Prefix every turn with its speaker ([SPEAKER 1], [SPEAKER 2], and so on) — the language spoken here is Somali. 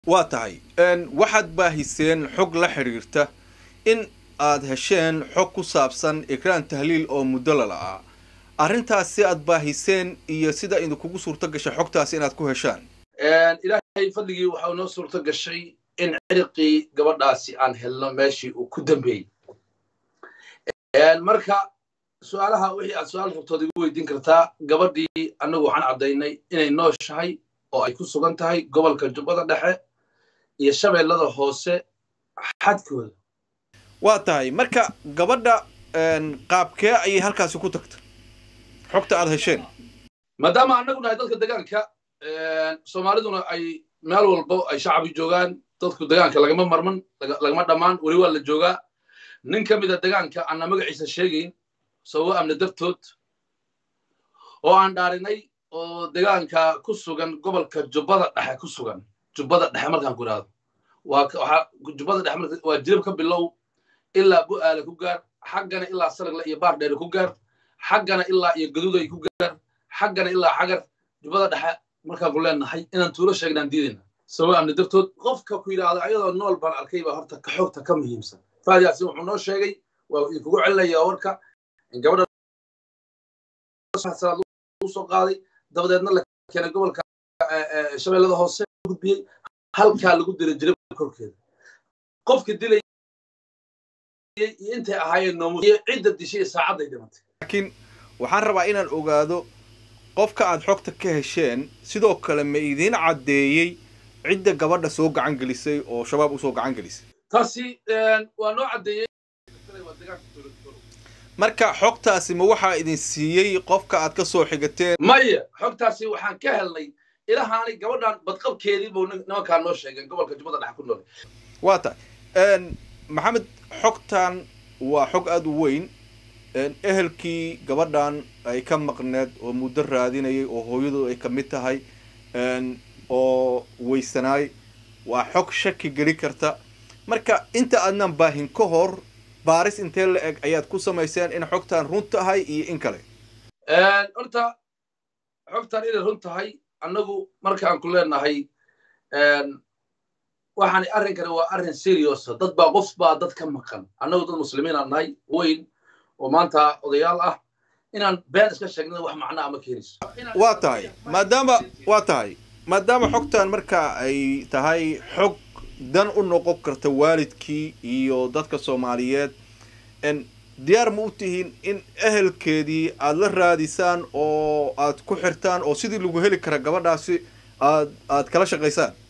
[SPEAKER 1] waa tahay waxaad baahiseen xog la xidhiirta in aad hesheen xog ku saabsan ikraan tahliil oo muddo la la'aa arrintaasi aad baahiseen iyo sida idinkugu suurto gashay xogtaasi inaad ku heshaan
[SPEAKER 2] ilaahay fadligii waxaa inoo suurto gashay in ciriqii gabadhaasi aan helno meeshii uu ku dambeeyey marka su-aalaha wixii aad su-aal rabtood igu weydiin kartaa gabadhii annagu waxaan caddaynay inay nooshahay oo ay ku sugan tahay gobolka jubbada dhexe iyo shabeellada hoose xadkooda
[SPEAKER 1] waa tahay marka gabadha qaabkee ayay halkaasi ku tagta xogta aad hesheen
[SPEAKER 2] maadaama annagu nahay dadka degaanka soomaaliduna ay meel walbo ay shacbi joogaan dadku degaanka lagama marman lagama dhammaan weli waa la joogaa nin ka mida degaanka aanna magaciisa sheegayn sababo amni dartood oo aan dhaarinay oo degaanka ku sugan gobolka jubbada dhexe ku sugan jubbada dhexe markaan ku idhaahdo waa jubbada dhexe waa jirib ka bilow ilaa bu'aale ku gaar xaggana ilaa saragle iyo baardheere ku gaar xaggana ilaa iyo gaduuday ku gaar xaggana ilaa xagar jubbada dhexe markaan ku leenahay inaan tuulo sheegnaan diidayna sababo amni dartood qofka ku yidhaahdo ayadoo nool baan arkay baa horta ka xogta ka muhiimsan faad yaasin wuxuu noo sheegay waa idinkugu celinayaa warka in gabadha usoo qaaday dabadeedna la keenay gobolka shabeellada hoose gudbiyey halkaa lagu dilay jirib korkeeda qofka dilay iyo intay ahaayeen noomus iyo cidda dishay saacadday dhimatay
[SPEAKER 1] laakiin waxaan rabaa inaan ogaado qofka aad xogta ka hesheen sidoo kale ma idiin caddeeyey cidda gabadha soo gacan gelisay oo shabaab usoo gacan gelisay
[SPEAKER 2] taasi waa noo caddeeyey
[SPEAKER 1] marka xogtaasi ma waxaa idin siiyey qofka aad ka soo xigateen
[SPEAKER 2] maya xogtaasi waxaan ka helnay ilahaani gabadhan badqabkeedii buu nimankaan noo sheegeen gobolka jubbada dhexe ku nool
[SPEAKER 1] waa tahay maxamed xogtan waa xog aada u weyn ehelkii gabadhan ay ka maqneed oo muddo raadinayay oo hooyadu ay ka mid tahay oo weysanaay waa xog shaki geli karta marka inta aadnan baahin ka hor baaris intee la eg ayaad ku samayseen in xogtan run tahay iyo in kale
[SPEAKER 2] horta xogtan inay run tahay annagu markaan ku leenahay waxaan arrinkani waa arrin seriosa dad baa qof baa dad ka maqan annagu dad muslimiinaan nahay weyn oo maanta odayaal ah inaan been iska sheegnana wax macnaa ma keenayso
[SPEAKER 1] waa tahay maadaama waa tahay maadaama xogtan marka ay tahay xog dan u noqon karta waalidkii iyo dadka soomaaliyeed diyaar ma u tihiin in ehelkeedii aad la raadisaan oo aad ku xirtaan oo sidii lagu heli kara gabadhaasi aad aad kala shaqaysaan